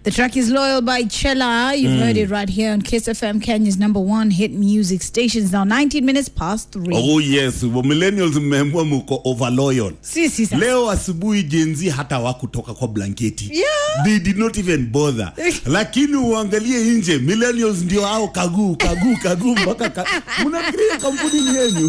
The track is Loyal by Chella. You've heard it right here on Kiss FM, Kenya's number one hit music stations. Now 19 minutes past three. Oh yes, wa millennials mmeamua mko over loyal. Sisi sasa. Leo asubuhi Gen Z hata wakutoka kwa blanketi. Yeah. They did not even bother. Lakini uangalie nje, millennials ndio hao kaguu kaguu kaguu mpaka ka... mnafikiria kampuni ni yenu.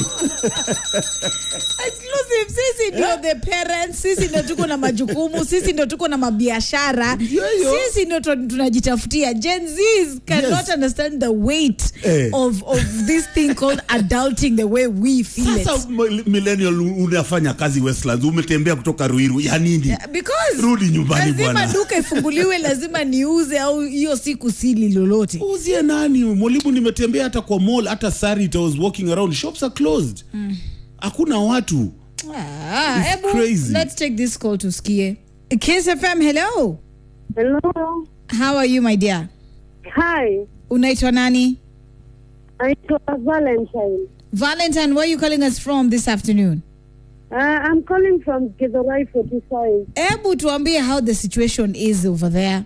Exclusive. Sisi ndio the parents, sisi ndio tuko na majukumu, sisi ndio tuko na mabiashara, Ndio hiyo. sisi ndio tu- tunajitafutia. Gen Zs cannot Yes. understand the weight Eh. of, of this thing called adulting the way we feel Sasa it. m- millennial unafanya kazi Westlands, umetembea kutoka Ruiru ya nini? Because Rudi nyumbani lazima bwana. duka ifunguliwe, lazima niuze au hiyo siku sili lolote. uzie nani mwalimu nimetembea hata kwa mall hata Sarit I was walking around shops are closed hakuna watu Ah, It's Ebu, crazy. let's take this call to Skie. Kiss FM, hello. Hello. How are you my dear? Hi. Unaitwa nani? Naitwa Valentine. Valentine, where are you calling us from this afternoon? Uh, I'm calling from Githurai 45. Ebu tuambie how the situation is over there.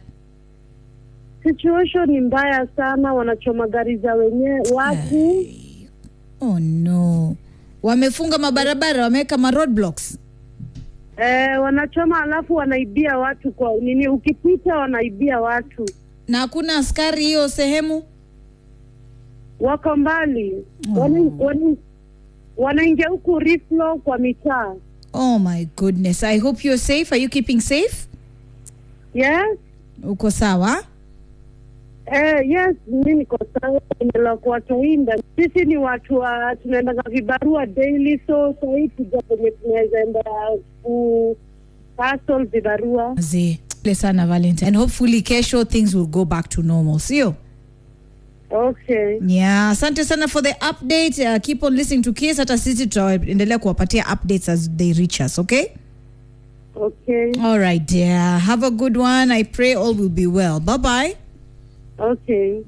Situation ni mbaya sana, wanachoma gari za wenyewe watu. Oh no. Wamefunga mabarabara, wameweka ma roadblocks. Eh, wanachoma alafu wanaibia watu kwa nini, ukipita wanaibia watu, Na hakuna askari hiyo sehemu? wako mbali Wana- wana- wanaingia huku riflo kwa mitaa. Oh my goodness. I hope you're safe. Are you keeping safe? Yes. Uko sawa? Eh, yes, mi niko sawa, nimela kuwatoinda. Sisi ni watu wa tunaendaga vibarua daily, so sahii tuja kwenye tunaweza enda ku hustle vibarua. Zee. Pole sana Valentine. And hopefully kesho things will go back to normal. Sio? Okay, Yeah, asante sana for the update. Uh, keep on listening to Kiss. Hata sisi tutaendelea kuwapatia updates as they reach us, okay? okay, All right, dear. Have a good one. I pray all will be well. Bye-bye. okay.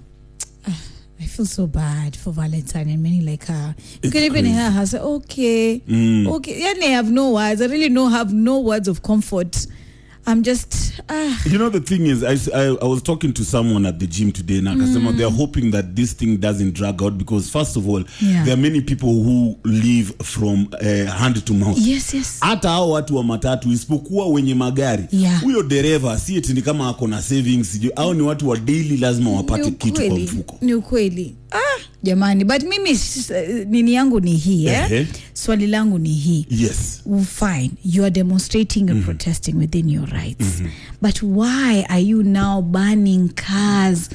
I feel so bad for Valentine and many like her. You It's can even crazy. hear her say, okay, okay. Yeah, I have no words. I really no have no words of comfort. I'm just, ah, you know the thing is I, s- I- I was talking to someone at the gym today na akasema they're hoping that this thing doesn't drag out because first of all Yeah. there are many people who live from uh, hand to mouth yes, yes. hata hao watu wa matatu isipokuwa wenye magari Yeah. huyo dereva si eti ni kama ako na savings sijui au ni watu wa daily lazima wapate Ni kitu kwa ukweli, mfuko ni ukweli ah, jamani but mimi s- eh, nini yangu ni hii eh? Ehe. swali langu ni hii yes Well, fine you are demonstrating and protesting within your rights but why are you now banning cars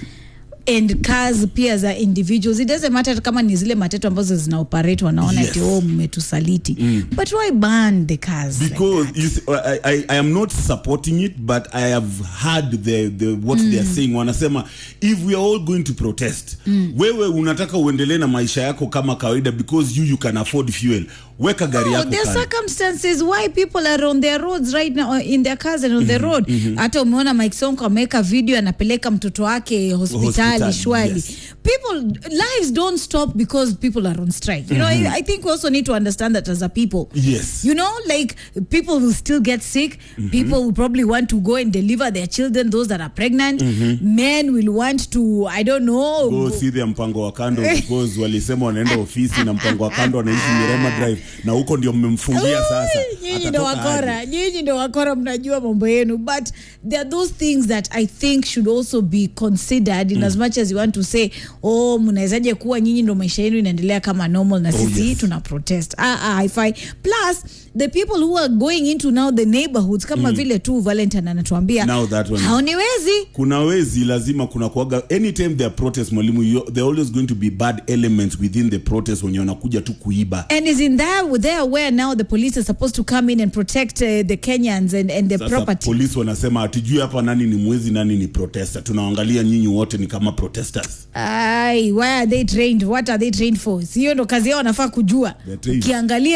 and cars pia za individuals it doesn't matter kama ni zile matatu ambazo zina operate wanaona Yes. ati oh mmetusaliti but why ban the cars like because that? you see, I, I, I am not supporting it but i have heard the, the what they are saying wanasema if we are all going to protest wewe unataka uendelee na maisha yako kama kawaida because you you can afford fuel weka gari No, yako there are kando. circumstances why people are on their roads right now uh, in their cars and on the road hata umeona Mike Sonko ameweka video anapeleka mtoto wake hospitali Hospitali, shwali yes. people lives don't stop because people are on strike you know I, I think we also need to understand that as a people Yes. you know like people will still get sick people will probably want to go and deliver their children those that are pregnant men will want to i don't know go see their mpango wa kando because walisema wanaenda ofisi na mpango wa kando anaishi Mirema Drive na huko ndio mmemfungia sasa nyinyi ndo Atatoka wakora aje? nyinyi ndo wakora mnajua mambo yenu but there are those things that i think should also be considered in as much as you want to say oh mnawezaje kuwa nyinyi ndo maisha yenu inaendelea kama normal na sisi yes. tuna protest ah, ah, haifai plus the people who are going into now the neighborhoods kama vile tu valentine anatuambia Now that one- haoniwezi kuna wezi lazima kuna kuaga anytime there are protest mwalimu you- there are always going to be bad elements within the protest wenye wanakuja tu kuiba and is in there there where now the police are supposed to come in and protect uh, the kenyans and, and the sasa property polisi wanasema hatujui hapa nani ni mwezi nani ni protester tunaangalia nyinyi wote ni kama protesters Ai, why are they trained? What are they trained for? Sio ndo kazi yao wanafaa kujua. They're trained. Ukiangalia